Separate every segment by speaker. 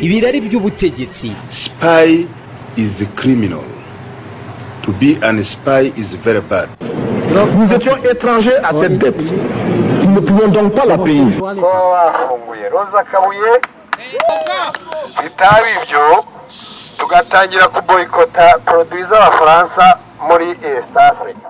Speaker 1: ibirari by'ubutegetsi
Speaker 2: Spy is a criminal. To be an spy is very bad.
Speaker 3: Nous étions étrangers à cette dette. Nous ne pouvions donc pas la payer.
Speaker 4: kuba bafunguye roza kabuye bitaba ibyo tugatangira kuboyikota poroduwi z'abafaransa muri esita afurika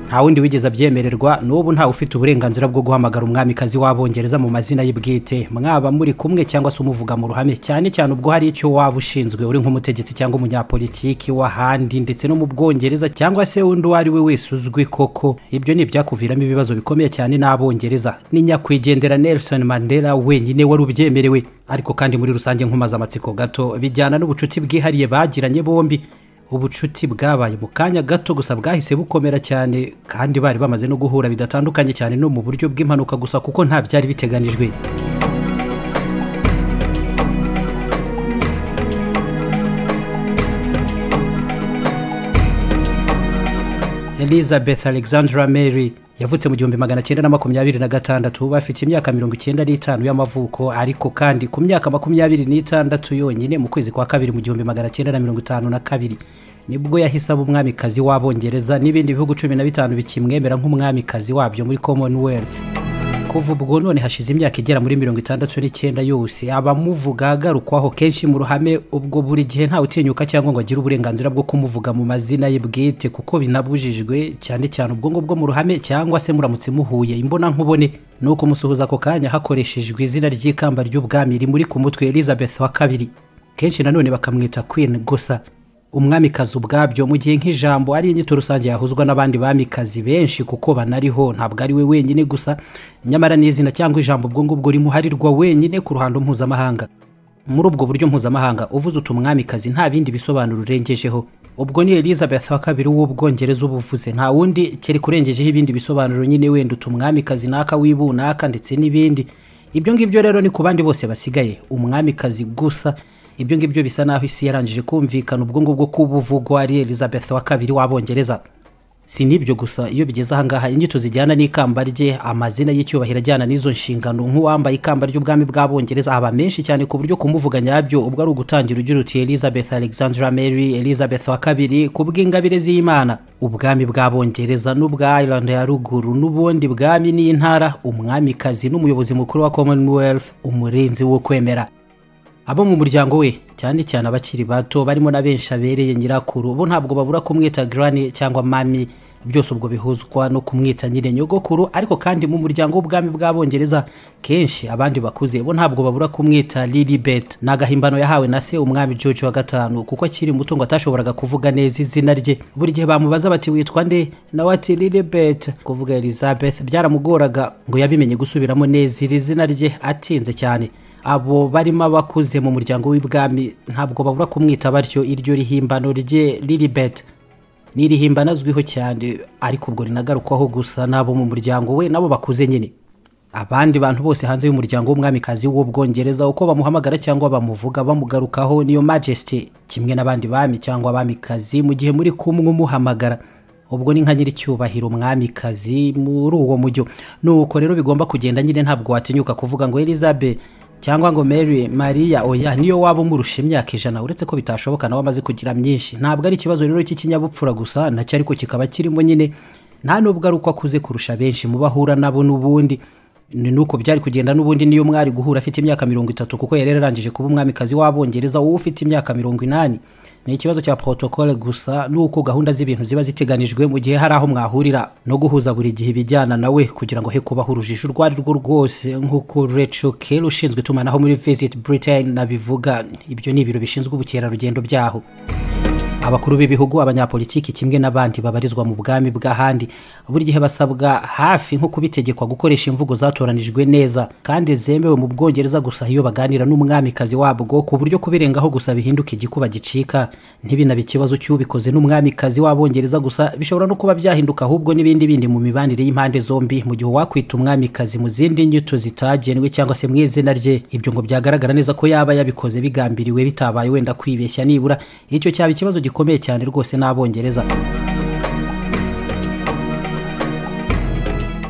Speaker 5: nta wundi wigeze abyemererwa n'ubu ntawe ufite uburenganzira bwo guhamagara umwamikazi w'abongereza mu mazina ye bwite mwaba muri kumwe cyangwa se umuvuga mu ruhame cyane cyane ubwo hari icyo waba ushinzwe uri nk'umutegetsi cyangwa umunyapolitiki w'ahandi ndetse no mu bwongereza cyangwa se undi uwo ari we wese uzwi koko ibyo ni ibyakuviramo ibibazo bikomeye cyane n'abongereza ni nyakwigendera nelson mandela wenyine wari ubyemerewe ariko kandi muri rusange nkumaze amatsiko gato bijyana n'ubucuti bwihariye bagiranye bombi ubucuti bwabaye mu kanya gato gusa bwahise bukomera cyane kandi bari bamaze no guhura bidatandukanye cyane no mu buryo bw'impanuka gusa kuko nta byari biteganijwe elizabeth alexandra mary yavutse mu gihumbi magana cyenda na makumyabiri na gatandatu bafite imyaka mirongo icyenda n'itanu y'amavuko ariko kandi ku myaka makumyabiri n'itandatu yonyine mu kwezi kwa kabiri mu gihumbi magana cyenda na mirongo itanu na kabiri nibwo yahise aba umwamikazi w'abongereza n'ibindi bihugu cumi na bitanu bikimwemera nk'umwamikazi wabyo muri commonwealth kuva ubwo none hashize imyaka igera muri mirongo itandatu n'icyenda yose abamuvuga agarukwaho kenshi mu ruhame ubwo buri gihe ntawe utinyuka cyangwa ngo agire uburenganzira bwo kumuvuga mu mazina ye bwite kuko binabujijwe cyane cyane ubwo ngubwo mu ruhame cyangwa se muramutse muhuye imbonankubone ni ukumusuhuza ako kanya hakoreshejwe izina ry'ikamba ry'ubwami rimuri ku mutwe elizabeth wa kabiri kenshi nanone bakamwita queen gusa umwamikazi ubwabyo mu gihe nk'ijambo ari inyito rusange yahuzwa n'abandi bamikazi benshi kuko banariho ntabwo ari we wenyine gusa nyamara n'izina cyangwa ijambo ubwo ngubwo rimuharirwa wenyine ku ruhando mpuzamahanga muri ubwo buryo mpuzamahanga uvuze uti umwamikazi nta bindi bisobanuro urengejeho ubwo ni elizabeth wa kabiri w'ubwongereza uba uvuze nta wundi kereka urengejeho ibindi bisobanuro nyine wenda uti umwamikazi n'aka w'ibunaka ndetse n'ibindi ibyo ngibyo rero ni ku bandi bose basigaye umwamikazi gusa ibyo ngibyo bisa naho isi yarangije kumvikana ubwo ngubwo k'ubuvugwa ari elizabeth wa kabiri w'abongereza si n'ibyo gusa iyo bigeze ahangaha inyito zijyana n'ikamba rye amazina y'icyubahiro ajyana n'izo nshingano nk'uwambaye ikamba ry'ubwami bw'abongereza aba menshi cyane ku buryo kumuvuga nyabyo ubwo ari ugutangira ugira uti elizabeth alexandra mary elizabeth wa kabiri ku bw'ingabire z'imana ubwami bw'abongereza n'ubwa ireland ya ruguru n'ubundi bwami n'intara umwamikazi n'umuyobozi mukuru wa commonwealth umurinzi wo kwemera abo mu muryango we cyane cyane abakiri bato barimo na benshi abereye nyirakuru bo ntabwo babura kumwita garani cyangwa mami byose ubwo bihuzwa no kumwita nyine nyogokuru ariko kandi mu muryango w'ubwami bw'abongereza kenshi abandi bakuze bo ntabwo babura kumwita lilibet ni agahimbano yahawe na se umwami george wa gatanu kuko akiri muto ngo atashoboraga kuvuga neza izina rye buri gihe bamubaza bati witwa nde nawe ati lilibet kuvuga elizabeth byaramugoraga ngo yabimenye gusubiramo neza iri zina rye atinze cyane abo barimo abakuze mu muryango w'ibwami ntabwo babura kumwita batyo iryo rihimbano rye lilibet ni irihimbano azwiho cyane ariko ubwo rinagarukwaho gusa n'abo mu muryango we nabo bakuze nyine abandi bantu bose hanze y'umuryango w'umwamikazi w'ubwongereza uko bamuhamagara cyangwa bamuvuga bamugarukaho niyo majesty kimwe n'abandi bami cyangwa abamikazi mu gihe muri kumwe umuhamagara ubwo ni nka nyir'icyubahiro umwamikazi muri uwo mujyo nuko rero bigomba kugenda nyine ntabwo watinyuka kuvuga ngo elizabeth cyangwa ngo mary mariya oya niyo waba umurusha imyaka ijana uretse ko bitashoboka nawe amaze kugira myinshi ntabwo ari ikibazo rero cy'ikinyabupfura gusa nacyo ariko kikaba kirimo nyine nta nubwo ari uko akuze kurusha benshi mu bahura nabo n'ubundi ni nuko byari kugenda n'ubundi niyo mwari guhura afite imyaka mirongo itatu kuko yari yararangije kuba umwamikazi w'abongereza wowe ufite imyaka mirongo inani ni ikibazo cya protocole gusa nuko gahunda z'ibintu ziba ziteganijwe mu gihe hari aho mwahurira no guhuza buri gihe ibijyana nawe kugira ngo he kubaho urujijo urwo ari rwo rwose nk'uko Rachel Kelly ushinzwe itumanaho muri Visit Britain nabivuga ibyo ni ibiro bishinzwe ubukerarugendo byaho abakuru b'ibihugu abanyapolitiki kimwe n'abandi babarizwa mu bwami bw'ahandi buri gihe basabwa hafi nko kubitegekwa gukoresha imvugo zatoranijwe neza kandi zemewe mu bwongereza gusa iyo baganira n'umwamikazi wabwo ku buryo kubirengaho gusa bihinduka igikuba gicika ntibinabe ikibazo cy'ubikoze n'umwamikazi w'abongereza gusa bishobora no kuba byahinduka ahubwo n'ibindi bindi mu mibanire y'impande zombi mu gihe uwakwita umwamikazi mu zindi nyito zitagenwe cyangwa se mu izina rye ibyo ngo byagaragara neza ko yaba yabikoze bigambiriwe bitabaye wenda kwibeshya nibura icyo cyaba ikibazo gikomeye cyane rwose n'abongereza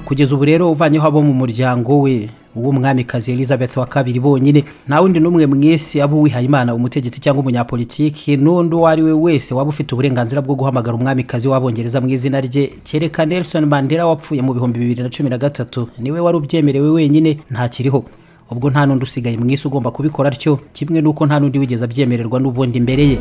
Speaker 5: kugeza ubu rero uvanyeho abo mu muryango we uw'umwamikazi elizabeth wa kabiri bonyine nta wundi n'umwe mu isi aba uwihayimana umutegetsi cyangwa umunyapolitiki n'undi uwo ari we wese waba ufite uburenganzira bwo guhamagara umwamikazi w'abongereza mu izina rye kereka nelson mandela wapfuye mu bihumbi bibiri na cumi na gatatu niwe wari ubyemerewe wenyine ntakiriho ubwo nta n'undi usigaye mu isi ugomba kubikora atyo kimwe n'uko nta n'undi wigeze abyemererwa n'ubundi imbere ye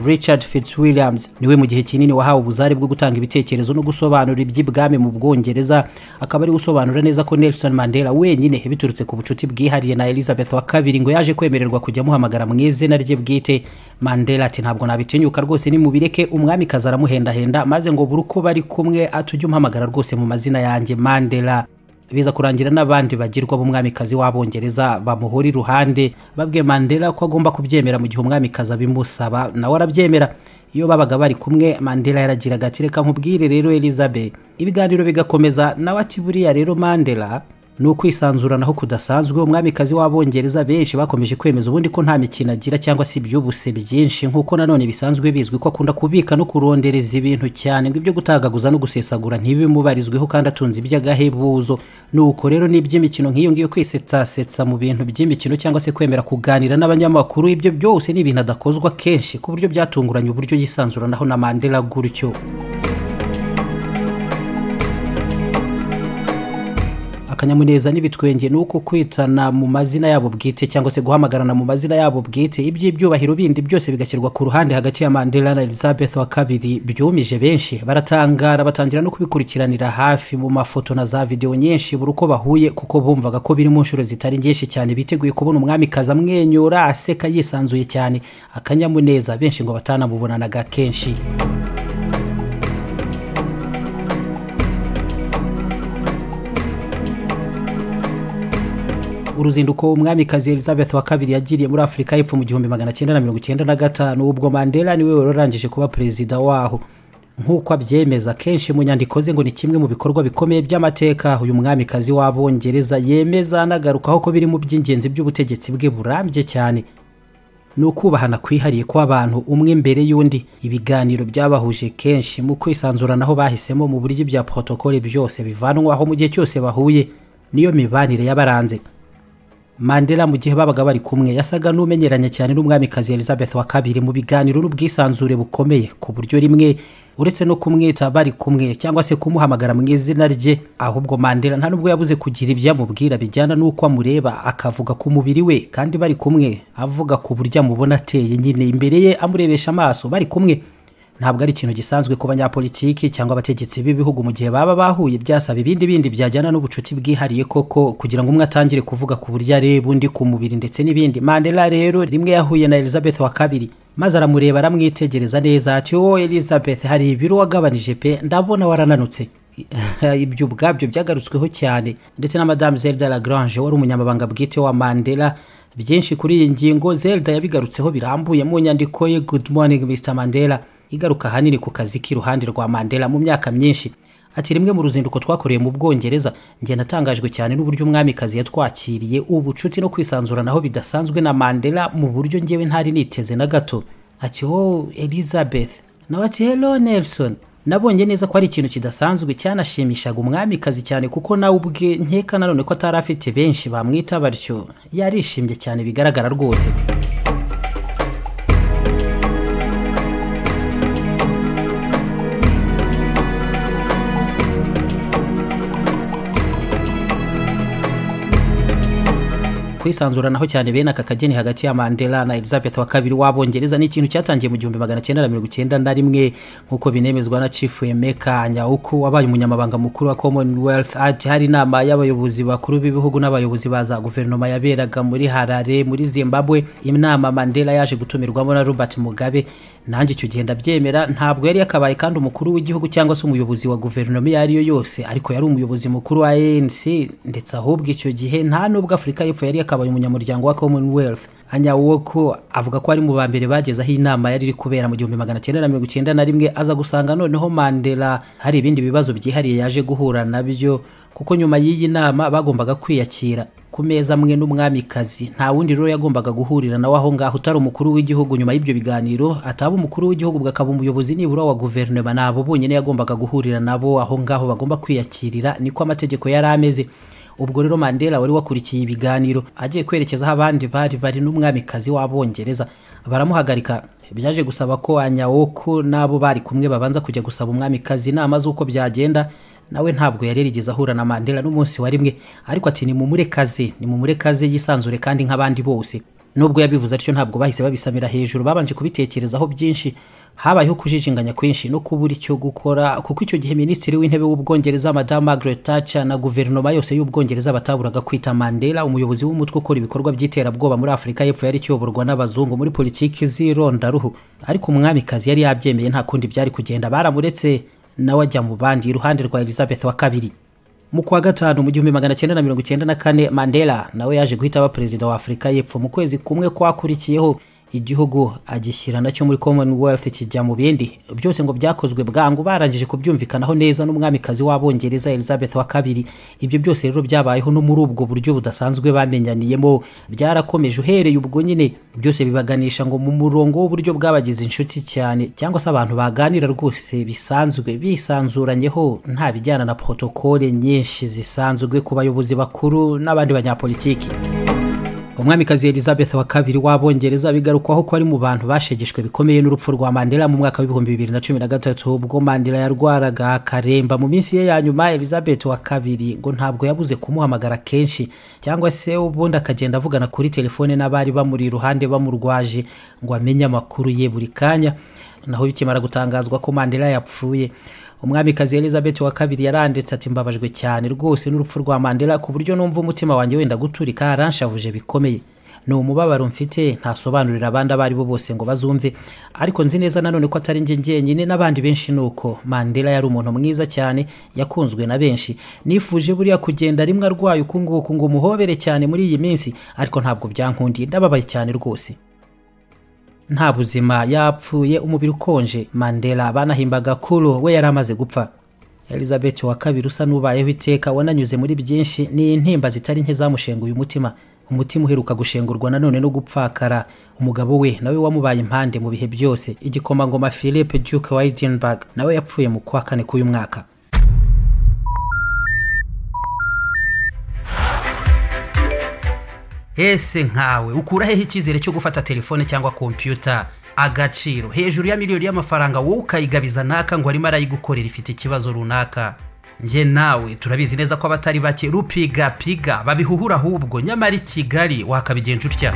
Speaker 5: richard fitzwilliams niwe mu gihe kinini wahawe ubuzare bwo gutanga ibitekerezo no gusobanura iby'ibwami mu bwongereza akaba ari gusobanura neza ko nelson mandela wenyine biturutse ku bucuti bwihariye na elizabeth wa kabiri ngo yaje kwemererwa kujya amuhamagara mu izina rye bwite mandela ati ntabwo nabitinyuka rwose nimubireke umwamikazi aramuhendahenda maze ngo buri uko bari kumwe atujye umuhamagara rwose mu mazina yanjye mandela biza kurangira n'abandi bagirwa b'umwamikazi w'abongereza bamuhora iruhande babwiye mandela ko agomba kubyemera mu gihe umwamikazi abimusaba nawe arabyemera iyo babaga bari kumwe mandela yaragiraga ati reka nkubwire rero elizabeth ibiganiro bigakomeza nawe ati buriya rero mandela ni ukwisanzuranaho kudasanzwe umwamikazi w'abongereza benshi bakomeje kwemeza ubundi ko nta mikino agira cyangwa se iby'ubuse byinshi nk'uko nanone bisanzwe bizwi ko akunda kubika no kurondereza ibintu cyane ngo ibyo gutagaguza no gusesagura ntibimubarizweho kandi atunze iby'agahebuzo nuko rero n'iby'imikino nk'iyo ngiyo kwisetsasetsa mu bintu by'imikino cyangwa se kwemera kuganira n'abanyamakuru ibyo byose ni ibintu adakozwa kenshi ku buryo byatunguranye uburyo yisanzuranaho na mandela gutyo akanyamuneza n'ibitwenge ni uko kwitana mu mazina yabo bwite cyangwa se guhamagarana mu mazina yabo bwite iby'ibyubahiro bindi byose bigashyirwa ku ruhande hagati ya mandela na elizabeth wa kabiri byumije benshi baratangara batangira no kubikurikiranira hafi mu mafoto na za videwo nyinshi buri uko bahuye kuko bumvaga ko biri mu nshuro zitari nyinshi cyane biteguye kubona umwamikazi amwenyura aseka yisanzuye cyane akanyamuneza benshi ngo batanamubonanaga kenshi uruzinduko umwamikazi elizabeth wa kabiri yagiriye muri afurika y'epfo mu gihumbi magana cyenda na mirongo icyenda na gatanu ubwo mandela niwe wari warangije kuba perezida waho nk'uko abyemeza kenshi mu nyandiko ze ngo ni kimwe mu bikorwa bikomeye by'amateka uyu mwamikazi w'abongereza yemeza anagarukaho ko biri mu by'ingenzi by'ubutegetsi bwe burambye cyane ni ukubahana kwihariye kw'abantu umwe mbere y'undi ibiganiro byabahuje kenshi mu kwisanzuranaho bahisemo mu buryo bya porotokole byose bivanwaho mu gihe cyose bahuye niyo mibanire yabaranze mandela mu gihe babaga bari kumwe yasaga n'umenyeranye cyane n'umwamikazi elizabeth wa kabiri mu biganiro n'ubwisanzure bukomeye ku buryo rimwe uretse no kumwita bari kumwe cyangwa se kumuhamagara mu izina rye ahubwo mandela nta nubwo yabuze kugira ibyo amubwira bijyana n'uko amureba akavuga ku mubiri we kandi bari kumwe avuga ku buryo amubona ateye nyine imbere ye amurebesha amaso bari kumwe ntabwo ari ikintu gisanzwe ku banyapolitiki cyangwa abategetsi b'ibihugu mu gihe baba bahuye byasaba ibindi bindi byajyana n'ubucuti bwihariye koko kugira ngo umwe atangire kuvuga ku buryo areba undi ku mubiri ndetse n'ibindi mandela rero rimwe yahuye na elizabeth wa kabiri maze aramureba aramwitegereza neza ati wowe elizabeth hari ibiro wagabanije pe ndabona warananutse ibyo ubwabyo byagarutsweho cyane ndetse na madame zelda lagrange wari umunyamabanga bwite wa mandela byinshi kuri iyi ngingo zelda yabigarutseho birambuye mu nyandiko ye good morning mr mandela igaruka ahanini ku kazi k'iruhande rwa mandela mu myaka myinshi ati rimwe mu ruzinduko twakoreye mu bwongereza njye natangajwe cyane n'uburyo umwamikazi yatwakiriye ubucuti no kwisanzuranaho bidasanzwe na mandela mu buryo ngewe ntari niteze na gato ati wowe elizabeth nawe ati hello nelson nabonye neza ko ari ikintu kidasanzwe cyanashimishaga umwamikazi cyane kuko nawe ubwe nkeka nanone ko atari afite benshi bamwita batyo yarishimye cyane bigaragara rwose kwisanzuranaho cyane bene aka kageni hagati ya mandela na elizabeth wa kabiri w'abongereza ni ikintu cyatangiye mu gihumbi magana cyenda na mirongo icyenda na rimwe nk'uko binemezwa na chief emeka nyawuku wabaye umunyamabanga mukuru wa commonwealth ati hari inama y'abayobozi bakuru b'ibihugu n'abayobozi ba za guverinoma yaberaga muri harare muri zimbabwe inama mandela yaje gutumirwamo na robert mugabe nanjye icyo gihe ndabyemera ntabwo yari yakabaye kandi umukuru w'igihugu cyangwa se umuyobozi wa guverinoma iyo ari yo yose ariko yari umuyobozi mukuru wa anc ndetse ahubwo icyo gihe nta nubwo afurika y'epfo yari akabaye umunyamuryango wa commonwealth anyawoko avuga ko ari mu ba mbere bageze aho inama yari iri kubera mu gihumbi magana cyenda na mirongo icyenda na rimwe aza gusanga noneho mandela hari ibindi bibazo byihariye yaje guhura nabyo kuko nyuma y'iyi nama bagombaga kwiyakira ku ku meza amwe n'umwamikazi nta wundi rero yagombaga guhurira nawe aho ngaho utari umukuru w'igihugu nyuma y'ibyo biganiro ataba umukuru w'igihugu bwakaba umuyobozi nibura wa guverinoma ni abo bonyine yagombaga guhurira nabo aho ngaho bagomba kwiyakirira niko amategeko yari ameze ubwo rero mandela wari wakurikiye ibiganiro agiye kwerekeza aho abandi bari bari n'umwamikazi w'abongereza baramuhagarika byaje gusaba ko anyawoko n'abo bari kumwe babanza kujya gusaba umwamikazi inama z'uko byagenda nawe ntabwo yari yarigeze ahura na mandela n'umunsi wa rimwe ariko ati ni mumure kaze ni mumure kaze yisanzure kandi nk'abandi bose nubwo yabivuze atyo ntabwo bahise babisamira hejuru babanje kubitekerezaho byinshi habayeho kujijinganya kwinshi no kubura icyo gukora kuko icyo gihe minisitiri w'intebe w'ubwongereza madamu margaret thatcher na guverinoma yose y'ubwongereza bataburaga kwita mandela umuyobozi w'umutwe ukora ibikorwa by'iterabwoba muri afurika y'epfo yari ikiyoborwa n'abazungu muri politiki z'irondaruhu ariko umwamikazi yari yabyemeye nta kundi byari kugenda baramuretse nawe ajya mu bandi iruhande rwa elizabeth wa kabiri mu kwa gatanu mu gihumbi magana cyenda na mirongo icyenda na kane mandela nawe yaje guhita aba perezida wa afurika y'epfo mu kwezi kumwe kwakurikiyeho igihugu agishyira nacyo muri commonwealth kijya mu bindi byose ngo byakozwe bwangu barangije kubyumvikanaho neza n'umwamikazi w'abongereza elizabeth wa kabiri ibyo byose rero byabayeho no muri ubwo buryo budasanzwe bamenyaniyemo byarakomeje uhereye ubwo nyine byose bibaganisha ngo mu murongo w'uburyo bwabagize inshuti cyane cyangwa se abantu baganira rwose bisanzwe bisanzuranyeho nta bijyana na protokole nyinshi zisanzwe ku bayobozi bakuru n'abandi banyapolitiki umwamikazi elizabeth wa kabiri w'abongereza bigarukwaho ko ari mu bantu bashegeshwe bikomeye n'urupfu rwa mandela mu mwaka w'ibihumbi bibiri na cumi na gatatu ubwo mandela yarwaraga akaremba mu minsi ye ya nyuma elizabeth wa kabiri ngo ntabwo yabuze kumuhamagara kenshi cyangwa se ubundi akagenda avugana kuri telefone n'abari bamuri iruhande bamurwaje ngo amenye amakuru ye buri kanya naho bikimara gutangazwa ko mandela yapfuye umwamikazi elizabeth wa kabiri yaranditse ati mbabajwe cyane rwose n'urupfu rwa mandela ku buryo numva umutima wanjye wenda guturika aranshavuje bikomeye ni umubabaro mfite ntasobanurira abandi abo ari bo bose ngo bazumve ariko nzi neza nanone ko atari njye njyenyine n'abandi benshi ni uko mandela yari umuntu mwiza cyane yakunzwe na benshi nifuje buriya kugenda rimwe arwaye uku nguku ngo umuhobere cyane muri iyi minsi ariko ntabwo byankundiye ndababaye cyane rwose nta buzima yapfuye umubiri ukonje mandela banahimbaga kuro we yari amaze gupfa elizabeth wa kabiri usa n'ubayeho iteka wananyuze muri byinshi ni intimba zitari nke zamushenguye umutima umutima uheruka gushengurwa nanone no gupfakara umugabo we nawe wamubaye impande mu bihe byose igikomangoma philippe duke wa edinburg nawe yapfuye mu kwa kane k'uyu mwaka ese nkawe ukura hehe icyizere cyo gufata telefone cyangwa kompiyuta agaciro hejuru ya miliyoni y'amafaranga wowe ukayigabiza naka ngo arimo arayigukorera ifite ikibazo runaka njye nawe turabizi neza ko abatari bake rupigapiga babihuhura ahubwo nyamara i kigali wakabigenza utya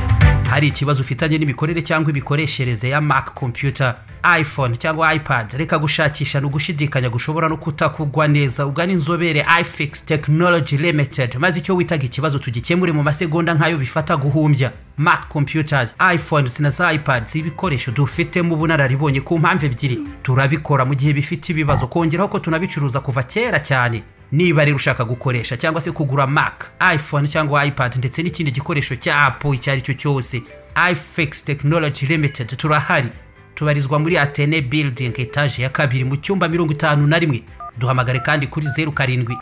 Speaker 5: hari ikibazo ufitanye n'imikorere cyangwa imikoreshereze ya mac computer iphone cyangwa ipad reka gushakisha ni ugushidikanya gushobora no kutakugwa neza ugana inzobere ifix technology limited maze icyo witaga ikibazo tugikemure mu masegonda nk'ayo bifata guhumbya mac computers iphones na za ipads ibikoresho dufitemo ubunararibonye ku mpamvu ebyiri turabikora mu gihe bifite ibibazo kongeraho ko tunabicuruza kuva kera cyane niba rero ushaka gukoresha cyangwa se kugura mac iphone cyangwa ipad ndetse n'ikindi gikoresho cya apple icyo ari cyo cyose ifix technology limited turahari tubarizwa muri atene building etaje ya kabiri mu cyumba mirongo itanu na rimwe duhamagare kandi kuri zeru karindwi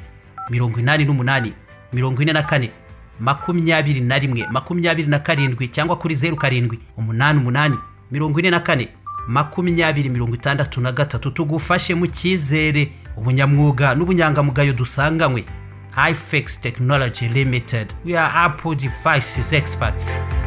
Speaker 5: mirongo inani n'umunani mirongo ine na kane makumyabiri na rimwe makumyabiri na karindwi cyangwa kuri zeru karindwi umunani umunani mirongo ine na kane makumyabiri mirongo itandatu na gatatu tugufashe mu cyizere ubunyamwuga n'ubunyangamugayo dusanganywe ifex technology limited we are apple devices experts